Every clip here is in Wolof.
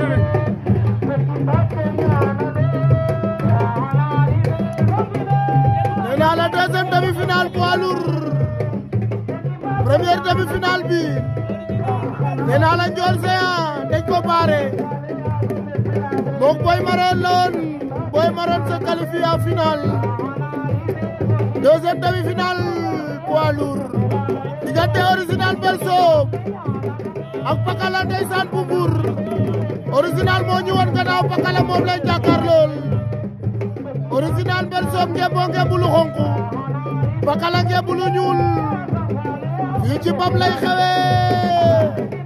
nee naa la deuxième demi-finale poids lourd première demi-finale bi nee naa la Ndiol Géant dañ ko baare mook Boy Maroon la woon Boy Maroon se qualifie en finale deuxième demi-finale poids lourd diggante original Belso ak Pakala ndeysaan bu Mbuur original moo ñu woon gannaaw Pakala moom lañ jàkkaarlool original Belso ngemboo ngembu lu xonk Pakala ngembu lu ñuul fii ci bam lay xewee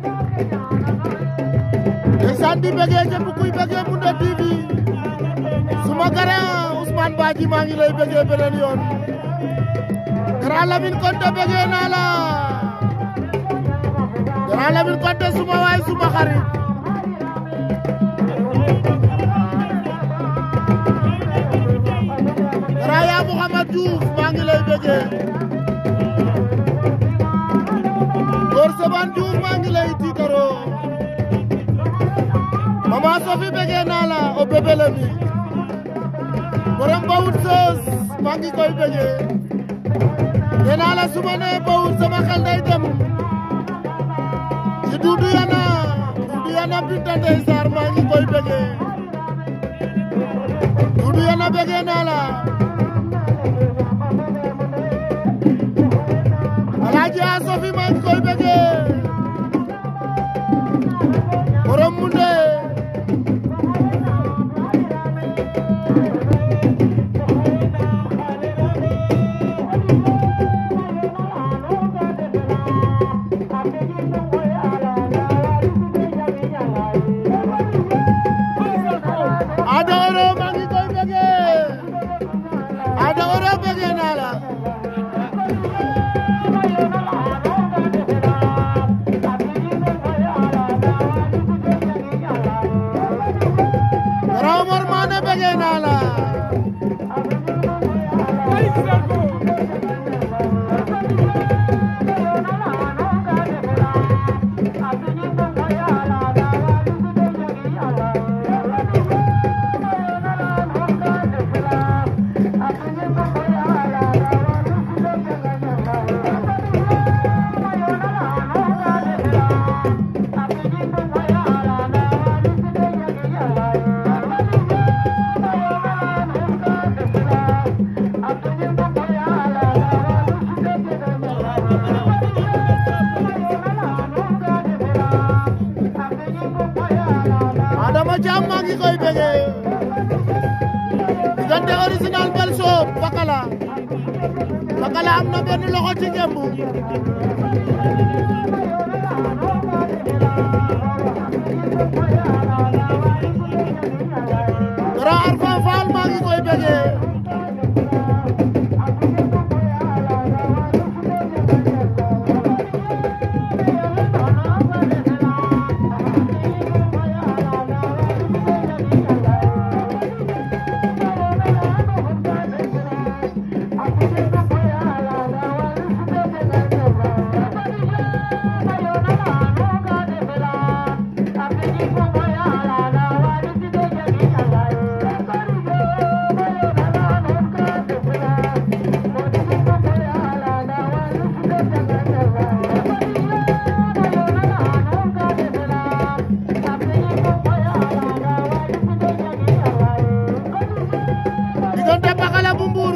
ndeysaan di bëggee képp kuy bëggee Moundé TV suma grand Ousmane Badji maa ngi lay bëggee beneen yoon grand Lamine Konte bëggee naa la grand Lamine Konte suma waay suma xarit grand yaa Mouhamad Diouf maa ngi lay bëggee Góor Saban Diouf maa ngi lay tiitaroo Mama Sofi bëggee naa la o bébé la mi borom bawut soos maa ngi koy bëggee nee naa la su ma nee bawut sama xel day dem ci duudu yana duudu yana binta ndey saar maa ngi koy bëggee duudu yana bëggee naa la alaaji a Sofi maa ngi koy bëggee borom Moundé Ada Oro maa ngi koy bëggee Ada Oro bëggee naa la Grand Mor Mané bëggee naa la Adama Thiam maa ngi koy bëggee diggante original Belso Pakala Pakala am na benn loxo ci ngembu Grand Arfan Fall maa ngi koy bëggee diggante Pakala bu Mbuur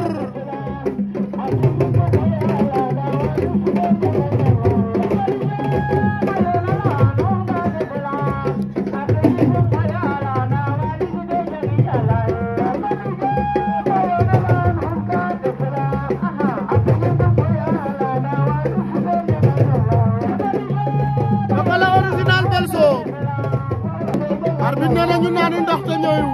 Pakala original Belso arbitre nee na ñu naani ndox te ñooyu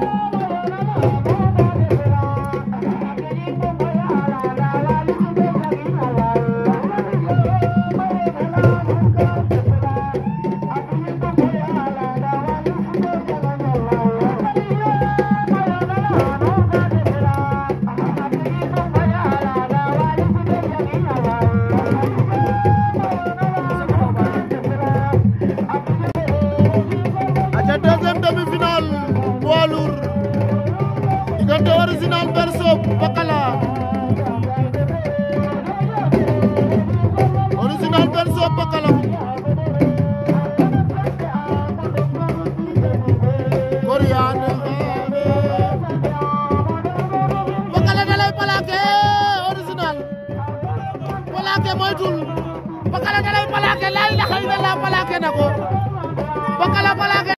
aca deuxième demi Pakala da lay plaqué original plaqué moytul Pakala da lay plaqué la ilaha illallah plaqué na ko Pakala plaqué